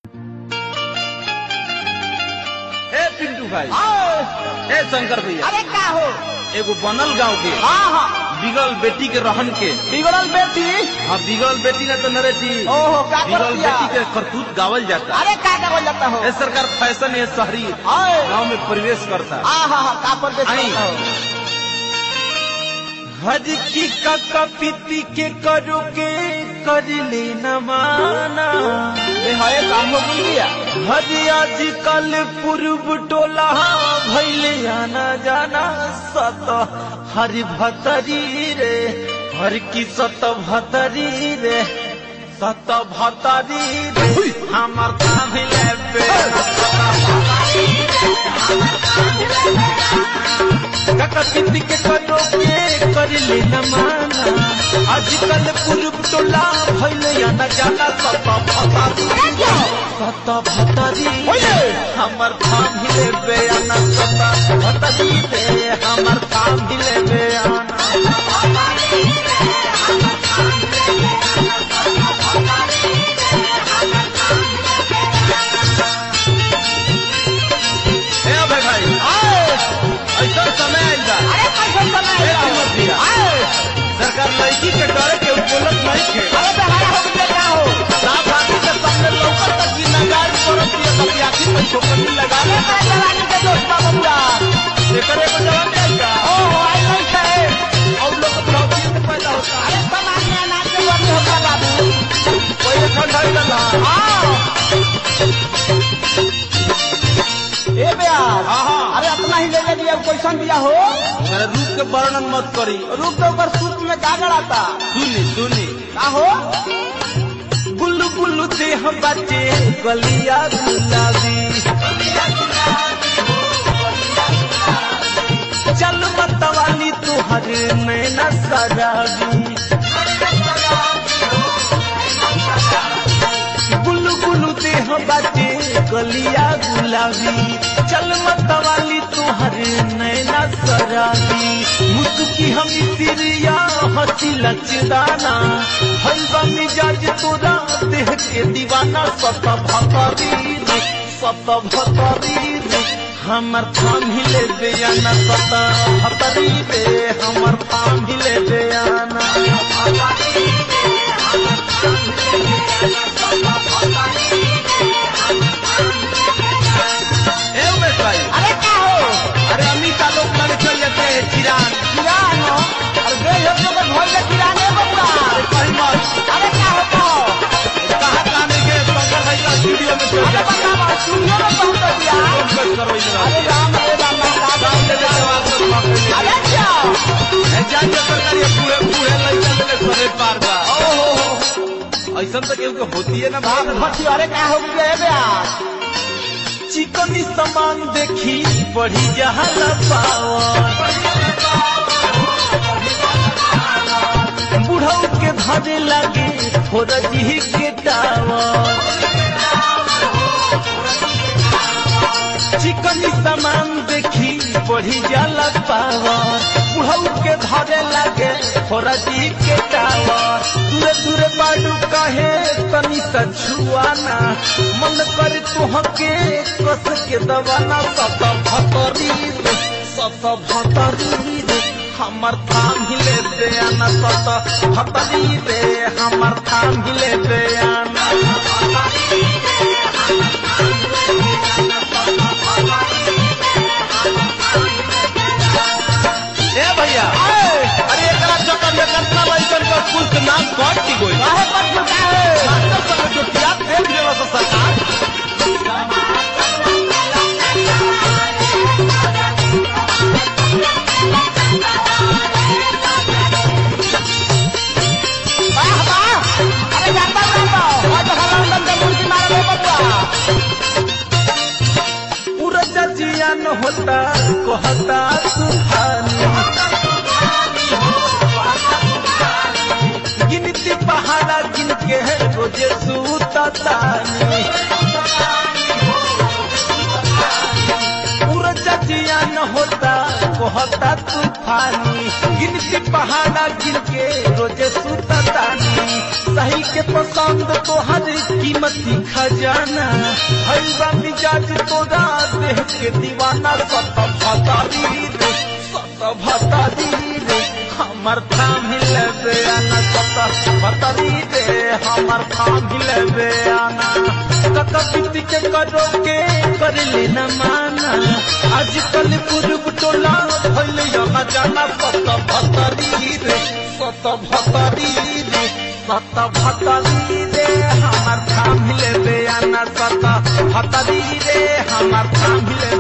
ए पिंटू भाई आओ। ए शंकर भैया अरे का हो एगो बनल गांव के हाँ हाँ बिगल बेटी के रहन के बिगड़ल बेटी हाँ बिगल बेटी ने तो नरेटी ओहो का कर बिगल दिया बेटी के करतूत गावल जाता अरे का का जाता हो ए सरकार फैशन है शहरी आए गांव में प्रवेश करता हाँ हाँ हाँ का पर बेच आई। करता हो हज की काका पीती के करो के कर ले न माना ये है काम हो गया हज आज कल पूर्व टोला भैले आना जाना सत हर भतरी रे हर की सत भतरी रे सत भतरी रे हमर काम ले पे काका पीती के करो के कर ले न माना आजकल पूर्व टोला भैले आना जाना सत भतरी रे सत भतरी ओए हमर काम हिले बेयाना सत भतरी रे हमर काम हिले बेयाना ए अबे भाई आए ऐसा समय आइल बा अरे कैसे समय ए हिम्मत दिया। आए सरकार लड़की के डरे के बोलत नहीं थे अरे बेहारा हो गया का हो साफ आदमी के सामने लौकत तक की नगार परत दिया तब आखिर में छोकरी लगा ले अरे जवानी के दोस्त बाबू पूरा एकर एगो जवान जाएगा ओ हो आई नहीं थे और लोग प्रॉब्लम से पैदा होता है अरे समाज में अनाज के वर्ग होगा बाबू कोई ठंडा ही लगा हाँ ए बेयार हाँ, हाँ। अरे अपना ही ले ले दिया क्वेश्चन दिया हो मेरे रूप के वर्णन मत करी रूप तो ऊपर सूत में का गड़ाता सुनी सुनी का हो गुल्लू गुल्लू देह बच्चे गलिया गुलाबी चल मतवाली तुहर नैना सराबी गुल्लू गुल्लू देह बच्चे गलिया गुलाबी चल मतवाली तुहर नैना सराबी मुस्की हम सिरिया हंसी लचदाना हलवा मिजाज तोरा देह के दीवाना सत भतरी रे सत भतरी रे हमर थाम हिले बेयाना सत भतरी रे हमर थाम हिले बेयाना ए उमेश भाई अरे का हो अरे अमिता लोग लड़े चल जाते हैं चिरान किरान हो अरे बे लोग तो घर के किराने बबुआ कहीं मत अरे का हो का हो कहाँ कहाँ नहीं गए शंकर भाई का स्टूडियो में चल अरे जाते बता बा स्टूडियो में पहुंच दिया हैं करो इधर अरे राम अरे राम का काम ले ले जवाब सब पकड़ ले अरे क्या ए जान जो सरकार ये पूरे पूरे लइका ले सरे पार बा ओ हो हो ऐसा तो केहू के होती है ना बाप बाप भट्टी अरे का हो गया है बेयार चिकनी सामान देखी बढ़ी जहाला पावर बुढ़ऊ के धरे लगे फोरजी के टावर चिकनी सामान देखी बढ़ी जाला पावर बुढ़ऊ के धरे लगे फोरजी के टावर दूरे दूरे बाडू कहे तनी सा छुआना मन कर तुहके कस के दवाना सत भतरी रे सत भतरी रे हमर थाम हिले बेयाना सत भतरी रे हमर थाम हिले बेयाना ए भैया अरे एकरा चक्कर में कितना लइकन का स्कूल के नाम कट की गई काहे पर झुका है मास्टर सब जो किया फेंक देला सा सरकार वाह वाह अरे जाता जाता आज हला अंदर के मुर्गी मारे बबुआ पूरा जियान होता कहता सुहानी गिनती पहाड़ा गिन के रोजे सूता तानी पूरा जियान होता कहता तूफानी गिनती पहाड़ा गिन के रोजे सूता तानी सही के पसंद तोहर कीमती खजाना भइल बा मिजाज तोरा देह के दीवाना सत भतारी रे सत भतारी रे हमर थाम लेबे आना सत भतारी रे हमर थाम लेबे आना कका बीती के करो के कर लेना माना आजकल पूर्व टोला भइल यहाँ जाना सत भतारी रे सत भतारी रे सत भतारी रे हमर थाम लेबे आना सत भतारी रे हमर थाम लेबे